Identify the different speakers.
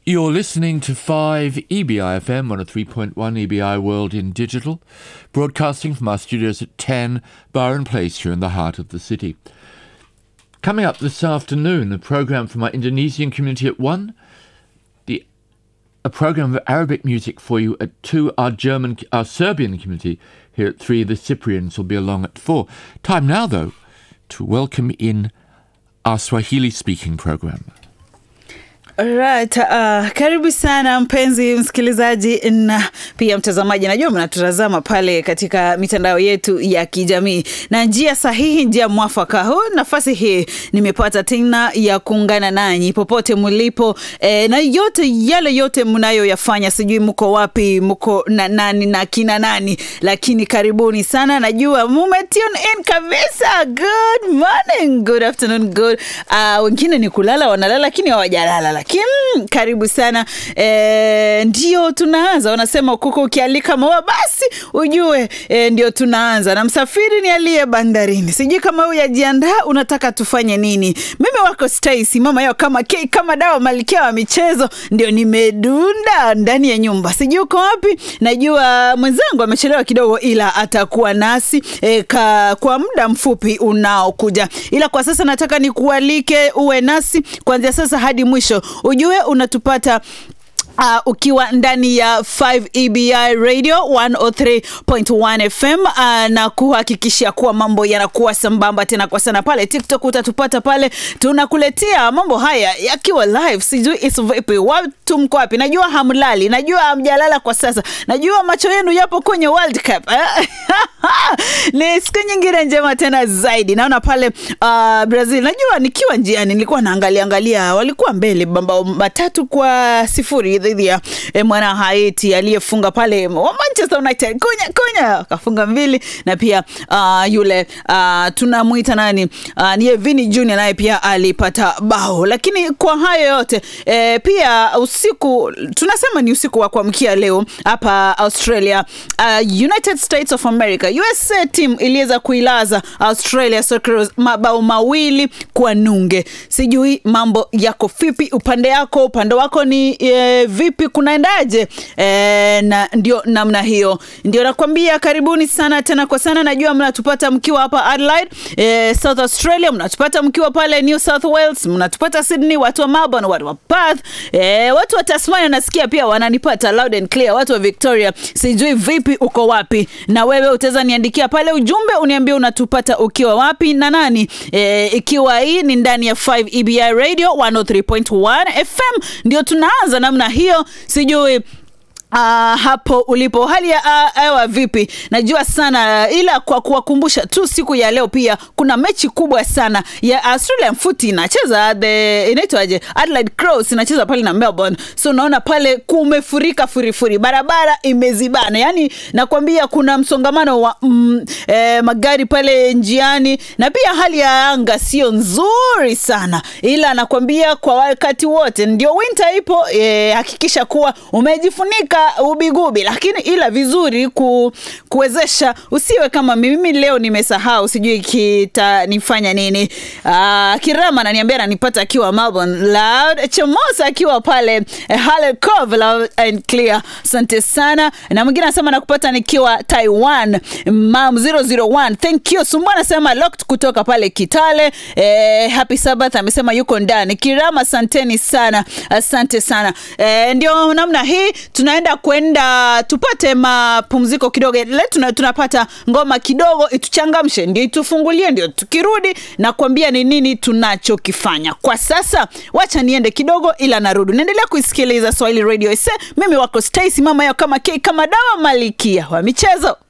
Speaker 1: You're listening to 5 EBI FM 103.1 EBI World in Digital, broadcasting from our studios at 10 Byron Place here in the heart of the city. Coming up this afternoon, a program from our Indonesian community at 1, the, a program of Arabic music for you at 2, our German, our Serbian community here at 3, the Cyprians will be along at 4. Time now, though, to welcome in our Swahili speaking program.
Speaker 2: Right, uh, karibu sana mpenzi msikilizaji na pia mtazamaji. Najua mnatutazama pale katika mitandao yetu ya kijamii, na njia sahihi, njia mwafaka huu, nafasi hii nimepata tena ya kuungana nanyi popote mlipo eh, na yote yale yote mnayoyafanya, sijui mko wapi, mko na nani na kina nani, lakini karibuni sana. Najua mume tune in kabisa. Good morning, good afternoon, good uh, wengine ni kulala, wanalala lakini hawajalala lakini mm, karibu sana e, ndio tunaanza. Wanasema kuku ukialika maua basi ujue e, ndio tunaanza, na msafiri ni aliye bandarini. Sijui kama huyu yajiandaa, unataka tufanye nini? Mimi wako Stacy, mama yao kama kei, kama dawa, malkia wa michezo, ndio nimedunda ndani ya nyumba. Sijui uko wapi, najua mwenzangu amechelewa kidogo, ila atakuwa nasi e, ka, kwa muda mfupi unaokuja, ila kwa sasa nataka nikualike uwe nasi kuanzia sasa hadi mwisho ujue unatupata Uh, ukiwa ndani ya 5 EBI Radio 103.1 FM uh, na kuhakikisha kuwa mambo yanakuwa sambamba tena kwa sana. Pale TikTok utatupata pale, tunakuletea mambo haya yakiwa live. Sijui is vipi, watu mko wapi? Najua hamlali, najua hamjalala kwa sasa, najua macho yenu yapo kwenye World Cup ni siku nyingine njema tena zaidi. Naona pale uh, Brazil, najua nikiwa njiani nilikuwa naangalia angalia, walikuwa mbele mabao matatu kwa sifuri dhidi ya eh, mwana Haiti aliyefunga pale wa Manchester United kunya kunya akafunga mbili, na pia uh, yule uh, tunamwita nani uh, ni Vini Junior naye pia alipata bao. Lakini kwa hayo yote eh, pia usiku tunasema ni usiku wa kuamkia leo hapa Australia, uh, United States of America USA team iliweza kuilaza Australia Socceroos mabao mawili kwa nunge. Sijui mambo yako vipi upande yako, upande wako ni e, vipi kunaendaje? E, na ndio namna hiyo, ndio nakwambia karibuni sana tena kwa sana. Najua mnatupata mkiwa hapa Adelaide, e, South Australia, mnatupata mkiwa pale New South Wales, mnatupata Sydney, watu wa Melbourne, watu wa Perth, e, watu wa Tasmania nasikia pia wananipata loud and clear, watu wa Victoria, sijui vipi uko wapi, na wewe utaweza niandikia pale ujumbe uniambie unatupata ukiwa wapi na nani, e, ikiwa hii ni ndani ya 5 EBI Radio 103.1 FM, ndio tunaanza namna hiyo, sijui Uh, hapo ulipo hali ya hewa uh, vipi? Najua sana ila kwa kuwakumbusha tu, siku ya leo pia kuna mechi kubwa sana ya Australian Footy inacheza the inaitwaje, Adelaide Crows inacheza pale na Melbourne, so unaona pale kumefurika furifuri, barabara imezibana, yani nakwambia kuna msongamano wa mm, eh, magari pale njiani, na pia hali ya anga sio nzuri sana, ila nakwambia kwa wakati wote ndio winter ipo, eh, hakikisha kuwa umejifunika ubigubi lakini ila vizuri ku, kuwezesha usiwe kama mimi leo nimesahau sijui kitanifanya nini uh, kirama ananiambia ananipata akiwa Melbourne loud chomosa akiwa pale eh, Hale Cove loud and clear asante sana na mwingine anasema nakupata nikiwa Taiwan mam 001 thank you Sumbu anasema locked kutoka pale Kitale eh, happy Sabbath amesema yuko ndani kirama asanteni sana asante sana eh, ndio namna hii tunaenda kwenda tupate mapumziko kidogo le tunapata ngoma kidogo ituchangamshe ndio itufungulie ndio tukirudi na kuambia ni nini tunachokifanya kwa sasa wacha niende kidogo ila narudi naendelea kuisikiliza swahili radio ise mimi wako stacy mama yao kama k kama dawa malikia wa michezo